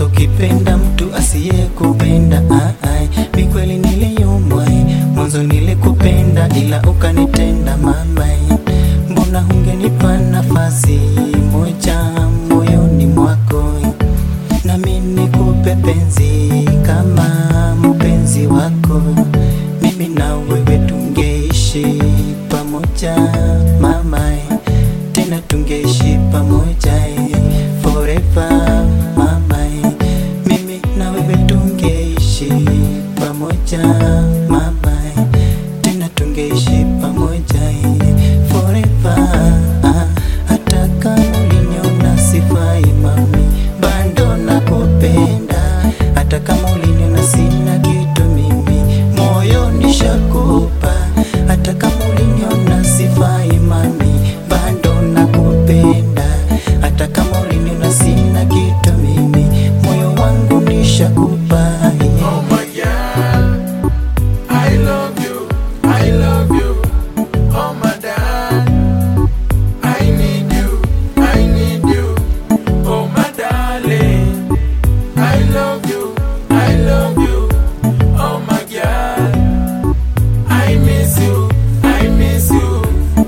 hata ukipenda mtu asiyekupenda ah, ai, mi kweli niliyumwa eh, mwanzo nilikupenda ila ukanitenda mama eh, mbona hungenipa nafasi moja moyoni mwako eh, nami nikupe penzi kama mpenzi wako, mimi na wewe tungeishi pamoja mama, eh, tena tungeishi pamoja eh, forever mama, eh, mimi na wewe tungeishi pamoja mama, eh, tena tungeishi pamoja eh, forever ah, hata kama uliniona sifai mami, bado nakupenda, hata kama uliniona sina kitu mimi, moyo nishakupa, hata kama uliniona sifai mami, bado nakupenda, hata kama uliniona sina kitu mimi, moyo wangu nishakupa Oh my God, I love you, I love you, oh my dad. I need you, I need you, oh my darling. I love you, I love you, oh my God. I miss you, I miss you.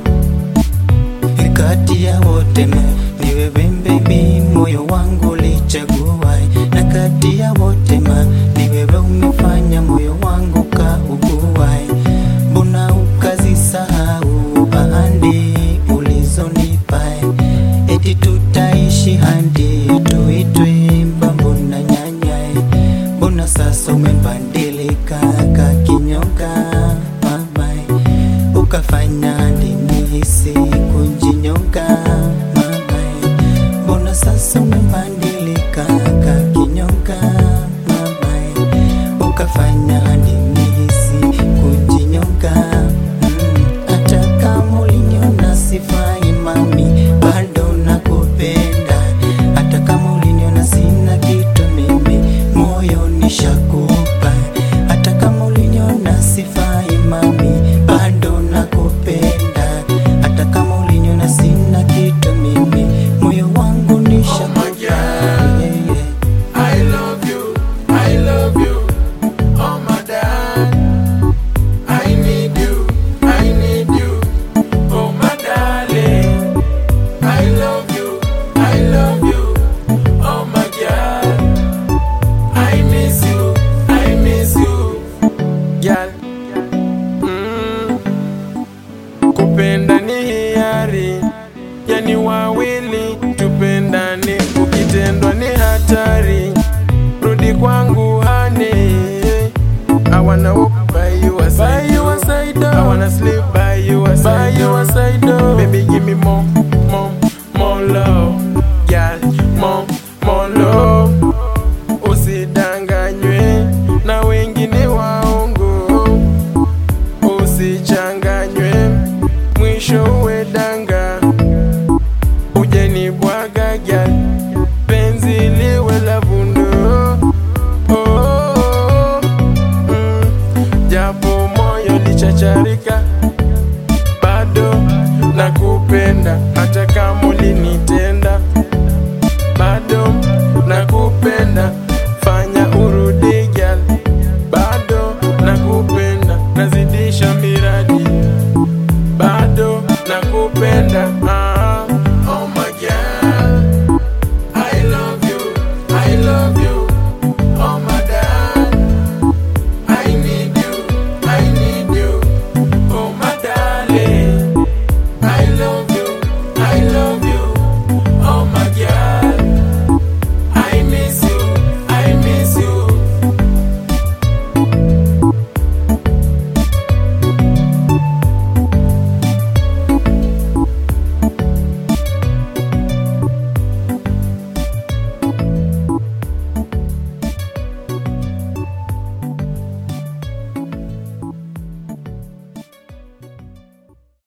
kati ya wote ma ni wewe baby, moyo wangu ulichagua, na kati ya wote ma ni wewe umefanya moyo wangu kaugua, mbona ukazisahau ahadi ulizonipa, eti tutaishi hadi tuitwe babu na nyanya, mbona sasa umebadilika kakinyoka mama ukafanya hadi nihisi kujinyonga mama, mbona sasa umebadilika kakinyonga mama, ukafanya hadi nihisi kujinyonga Mm, hata kama uliniona sifai mami, bado nakupenda, hata kama uliniona sina kitu mimi, moyo nishakupa, hata kama uliniona sifai mami, bado nakupenda, hata kama uliniona sina kitu mimi, moyo wangu nishakupa. Yeah, yeah. I love you, I love you, oh my dad. I need you, I need you, oh my darling. I love you, I love you, oh my God. I miss you, I miss you, girl. Mm. Kupenda ni hiari, yani wawili tupendane, ukitendwa ni hatari. Rudi kwangu honey, I wanna walk by your side, by your side. I wanna sleep by your side, by your side. Baby, give me more, more, more love, girl, more, more love. Usidanganywe na wengine waongo, usichanganywe, mwisho uwe danga. Ujenibwaga girl, penzi liwe la vundo. Oh, oh, oh, mm, japo moyo lichacharika